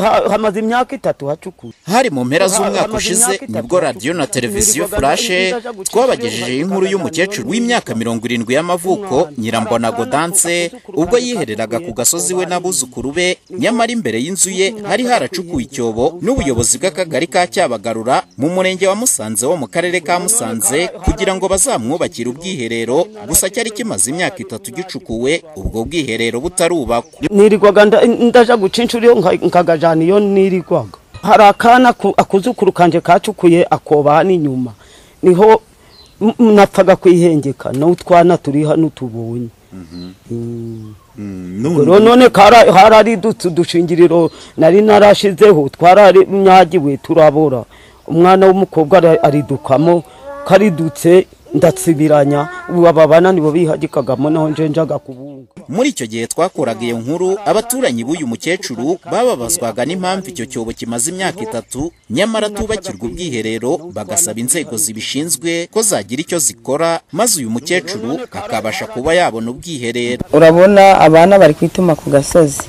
hamaze imyaka itatu hacukuye hari mu mpera z'umwaka ushize nibwo radiyo na televiziyo furashe twabagejejeho inkuru y'umukecuru w'imyaka mirongo irindwi y'amavuko nyirambona godanse ubwo yihereraga ku gasozi we n'abuzukuru be nyamara imbere y'inzu ye hari haracukuwe icyobo n'ubuyobozi bw'akagari ka cyabagarura mu murenge wa musanze wo mu karere ka musanze kugira ngo bazamwubakire ubwiherero gusa cyari kimaze imyaka itatu gicukuwe ubwo bwiherero butarubakwa nirirwaga ndaja guca inshuro iyo nkagajana iyo nirirwaga hari akana akuzukuru kanje kacukuye akoba n'inyuma niho napfaga kwihengeka n'utwana turi hano tubonye none harari udushingiriro nari narashizeho twararinyagiwe turabora umwana w'umukobwa aridukamo karidutse ndatsibiranya ubu ababana nibo bihagikagamo naho njenjaga kubunga muri icyo gihe twakuraga iyo nkuru abaturanyi b'uyu mukecuru bababazwaga n'impamvu icyo cyobo kimaze imyaka itatu nyamara tubakirwa ubwiherero bagasaba inzego zibishinzwe ko zagira icyo zikora maze uyu mukecuru akabasha kuba yabona ubwiherero urabona abana bari kwituma ku gasozi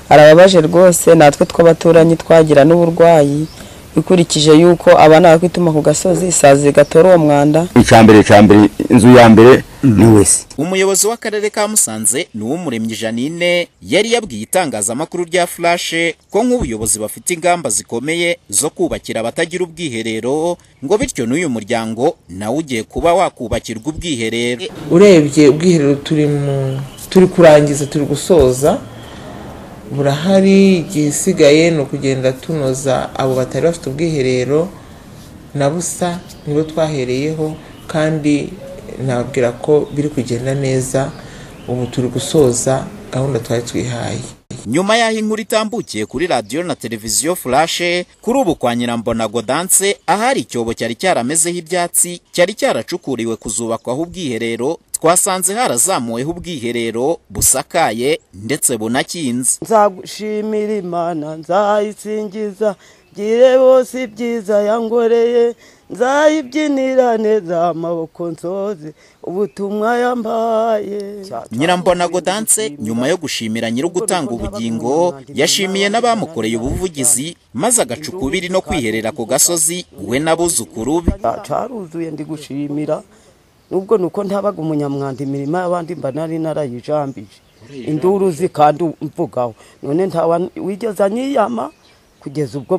arababaje rwose natwe tw'abaturanyi twagira n'uburwayi ikurikije yuko abana bakwituma ku gasozi isazi gatora uwo mwanda icyambere cyambere inzu ya mbere ni wese umuyobozi w'akarere ka musanze ni uw'umuremyi janine yari yabwiye itangazamakuru rya furashe ko nk'ubuyobozi bafite ingamba zikomeye zo kubakira abatagira ubwiherero ngo bityo n'uyu muryango nawe ugiye kuba wakubakirwa ubwiherero urebye ubwiherero turi mu turi kurangiza turi gusoza burahari igisigaye ni ukugenda tunoza abo batari bafite ubwiherero na busa nibo twahereyeho kandi nababwira ko biri kugenda neza ubu turi gusoza gahunda twari twihaye nyuma y'aho inkuru itambukiye kuri radiyo na televiziyo furashe kuri ubu kwa nyirambona godanse ahari icyobo cyari cyaramezeho ibyatsi cyari cyaracukuriwe kuzubakwaho ubwiherero twasanze harazamuweho ubwiherero busakaye ndetse bunakinze nzagushimira imana nzayisingiza gire bose ibyiza yangoreye nzayibyinira neza amaboko nsoze ubutumwa yambaye nyirambona godanse nyuma yo gushimira nyiri ugutanga ubugingo yashimiye n'abamukoreye ubuvugizi maze agacukubiri no kwiherera ku gasozi we n'abuzukuru be caruzuye ndi gushimira nubwo nuko ntabaga umunyamwanda imirima y'abandi mba nari narayijambije induru kandi mvugaho none ntawa wigeze anyiyama kugeza ubwo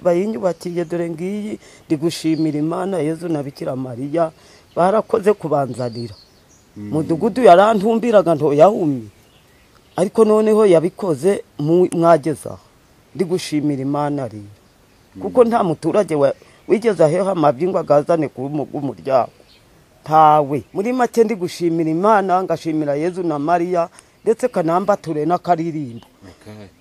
bayinyubakiye dore ngiyi ndi gushimira imana yezu na bikira mariya barakoze kubanzanira mudugudu yarantumbiraga ntoyahumye ariko noneho yabikoze mwagezaho ndi gushimira imana rero kuko nta muturage wigeze aheho amabyingwa agazane ku umuryango ntawe muri make ndi gushimira imana ngashimira yezu na mariya ndetse kanambature n'akaririmbo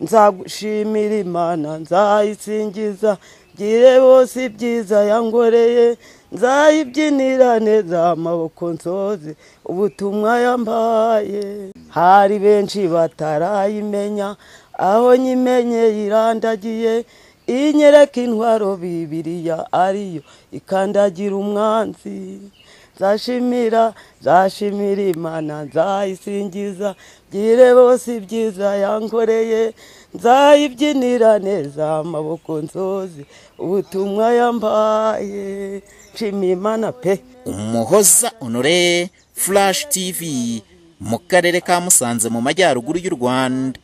nzagushimira imana nzayisingiza gire bose ibyiza yangoreye nzayibyinira neza amaboko nsoze ubutumwa yambaye hari benshi batarayimenya aho nyimenye yirandagiye inyereka intwaro bibiriya ariyo ikandagira umwanzi nzashimira nzashimira imana nzayisingiza gire bose ibyiza yankoreye nzayibyinira neza amaboko nsoze ubutumwa yambaye nshimiye imana pe umuhoza onore furashi tivi mu karere ka musanze mu majyaruguru y'u rwanda